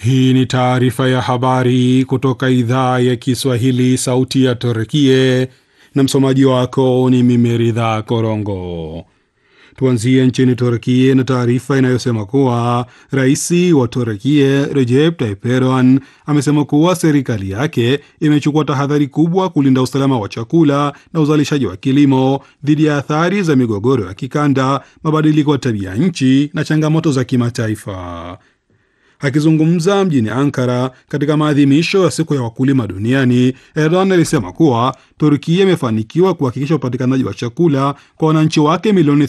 Hii ni taarifa ya habari kutoka idhaa ya Kiswahili, sauti ya Turkie, na msomaji wako ni mimi Ridha Korongo. Tuanzie nchini Turkie na taarifa inayosema kuwa rais wa Turkie Recep Tayyip Erdogan amesema kuwa serikali yake imechukua tahadhari kubwa kulinda usalama wa chakula na uzalishaji wa kilimo dhidi ya athari za migogoro ya kikanda, mabadiliko ya tabia nchi na changamoto za kimataifa. Akizungumza mjini Ankara katika maadhimisho ya siku ya wakulima duniani, Erdogan alisema kuwa Turkia imefanikiwa kuhakikisha upatikanaji wa chakula kwa wananchi wake milioni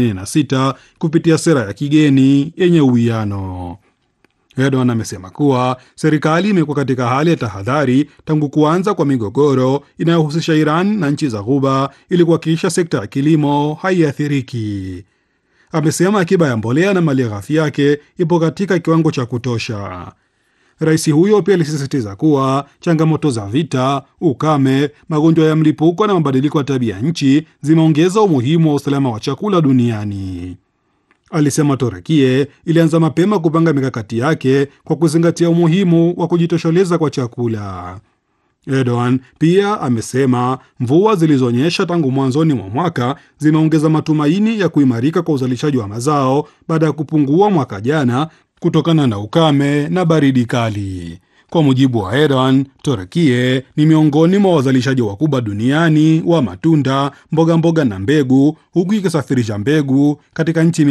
86 kupitia sera ya kigeni yenye uwiano. Erdogan amesema kuwa serikali imekuwa katika hali ya tahadhari tangu kuanza kwa migogoro inayohusisha Iran na nchi za Ghuba ili kuhakikisha sekta ya kilimo haiathiriki. Amesema akiba ya mbolea na malighafi yake ipo katika kiwango cha kutosha. Rais huyo pia alisisitiza kuwa changamoto za vita, ukame, magonjwa ya mlipuko na mabadiliko ya tabia nchi zimeongeza umuhimu wa usalama wa chakula duniani. Alisema Torekie ilianza mapema kupanga mikakati yake kwa kuzingatia umuhimu wa kujitosheleza kwa chakula. Erdogan pia amesema mvua zilizonyesha tangu mwanzoni mwa mwaka zimeongeza matumaini ya kuimarika kwa uzalishaji wa mazao baada ya kupungua mwaka jana kutokana na ukame na baridi kali. Kwa mujibu wa Erdogan, Turkie ni miongoni mwa wazalishaji wakubwa duniani wa matunda, mboga mboga na mbegu, huku ikisafirisha mbegu katika nchi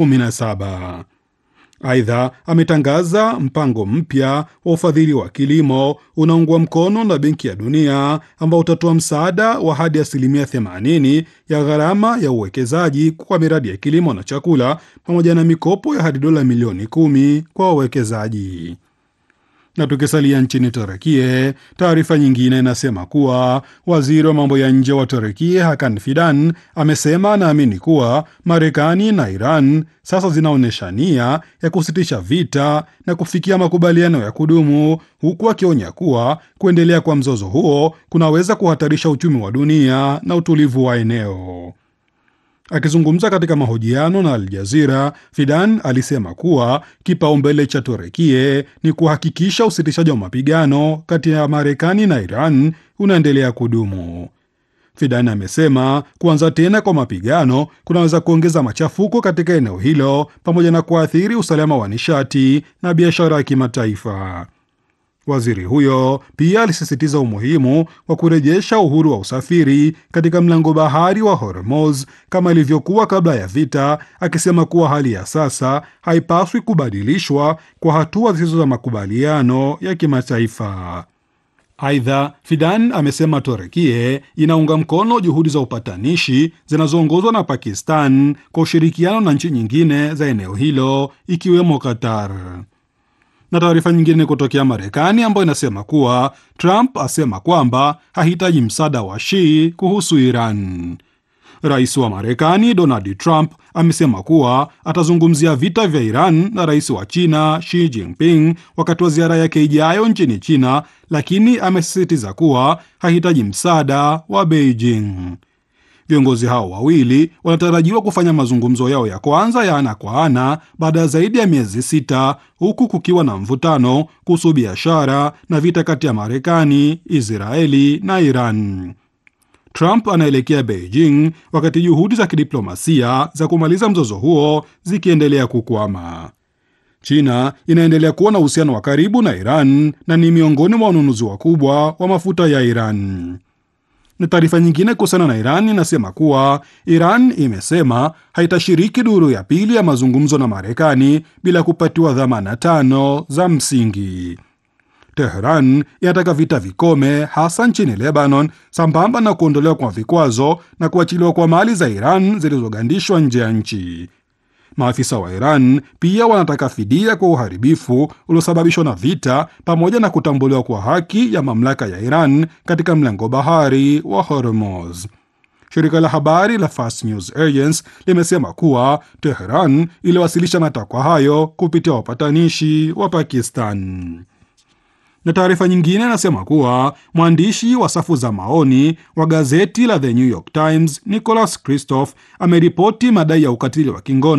117. Aidha, ametangaza mpango mpya wa ufadhili wa kilimo unaungwa mkono na Benki ya Dunia ambao utatoa msaada wa hadi asilimia 80 ya gharama ya uwekezaji kwa miradi ya kilimo na chakula pamoja na mikopo ya hadi dola milioni kumi kwa wawekezaji. Na tukisalia nchini Turekie, taarifa nyingine inasema kuwa waziri wa mambo ya nje wa Turekie Hakan Fidan amesema anaamini kuwa Marekani na Iran sasa zinaonyesha nia ya kusitisha vita na kufikia makubaliano ya kudumu, huku akionya kuwa kuendelea kwa mzozo huo kunaweza kuhatarisha uchumi wa dunia na utulivu wa eneo. Akizungumza katika mahojiano na Al Jazira, Fidan alisema kuwa kipaumbele cha Turekie ni kuhakikisha usitishaji wa mapigano kati ya Marekani na Iran unaendelea kudumu. Fidan amesema kuanza tena kwa mapigano kunaweza kuongeza machafuko katika eneo hilo pamoja na kuathiri usalama wa nishati na biashara ya kimataifa. Waziri huyo pia alisisitiza umuhimu wa kurejesha uhuru wa usafiri katika mlango bahari wa Hormuz kama ilivyokuwa kabla ya vita, akisema kuwa hali ya sasa haipaswi kubadilishwa kwa hatua zisizo za makubaliano ya kimataifa. Aidha, Fidan amesema Torekie inaunga mkono juhudi za upatanishi zinazoongozwa na Pakistan kwa ushirikiano na nchi nyingine za eneo hilo ikiwemo Qatar na taarifa nyingine kutokea Marekani ambayo inasema kuwa Trump asema kwamba hahitaji msaada wa Xi kuhusu Iran. Rais wa Marekani Donald Trump amesema kuwa atazungumzia vita vya Iran na rais wa China Xi Jinping wakati wa ziara yake ijayo nchini China, lakini amesisitiza kuwa hahitaji msaada wa Beijing. Viongozi hao wawili wanatarajiwa kufanya mazungumzo yao ya kwanza ya ana kwa ana baada ya zaidi ya miezi sita, huku kukiwa na mvutano kuhusu biashara na vita kati ya Marekani, Israeli na Iran. Trump anaelekea Beijing wakati juhudi za kidiplomasia za kumaliza mzozo huo zikiendelea kukwama. China inaendelea kuwa na uhusiano wa karibu na Iran na ni miongoni mwa wanunuzi wakubwa wa mafuta ya Iran na taarifa nyingine kuhusiana na Iran inasema kuwa Iran imesema haitashiriki duru ya pili ya mazungumzo na Marekani bila kupatiwa dhamana tano za msingi. Teheran inataka vita vikome, hasa nchini Lebanon, sambamba na kuondolewa kwa vikwazo na kuachiliwa kwa mali za Iran zilizogandishwa nje ya nchi. Maafisa wa Iran pia wanataka fidia kwa uharibifu uliosababishwa na vita pamoja na kutambuliwa kwa haki ya mamlaka ya Iran katika mlango bahari wa Hormuz. Shirika la habari la Fast News Agency limesema kuwa Teheran iliwasilisha matakwa hayo kupitia wapatanishi wa Pakistan. Na taarifa nyingine inasema kuwa mwandishi wa safu za maoni wa gazeti la The New York Times Nicholas Kristof ameripoti madai ya ukatili wa kingono